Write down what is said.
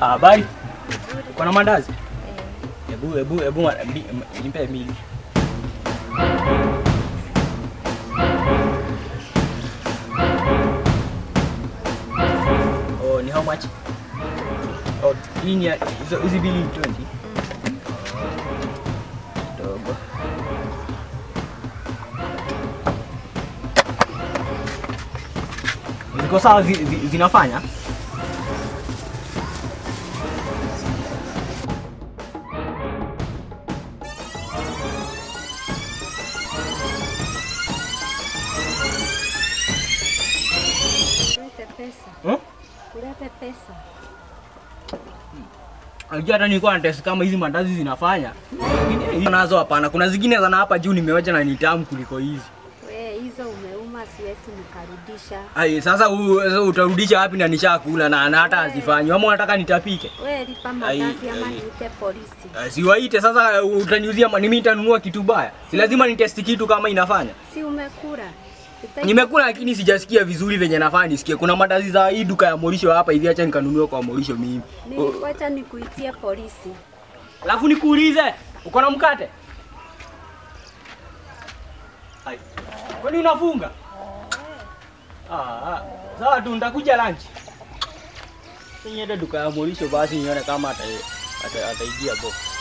Habari. Nzuri. Kuna mandazi? Eh, Hebu hebu hebu ma- mbi- m- nipe mbili. Oh, ni how much? Oh, hii ni ya- hizo hizi bili ni 20. Kidogo. Ziko sawa zi, zi, zinafanya? Kulete pesa. Hmm? Kulete pesa. Unajua hata nilikuwa na test kama hizi mandazi zinafanya. Lakini hizi nazo hapana. Kuna zingine zana hapa juu nimewacha na ni tamu kuliko hizi. We, hizo umeuma, siwezi nikarudisha. Ai, sasa u- sasa utarudisha wapi na nishakula na, na hata hazifanyi. Ama unataka nitapike? We, lipa Ai, mandazi ama ai. niite polisi. Uh, siwaite sasa uh, utaniuzia ma- ni mimi nitanunua kitu baya. Si lazima nitesti kitu kama inafanya. Si umekula? Ita- Nimekula lakini sijasikia vizuri venye nafanya nisikie. Kuna mandazi za hii duka ya Morisho hapa hivi acha nikanunue kwa Morisho mimi. Ni- Wacha nikuitie polisi. Alafu nikuulize, uko na mkate? Ai. Kwani unafunga? Ah, ah. Sawa tu nitakuja lunch. Niende duka ya Morisho basi nione kama ata ata- ataingia box.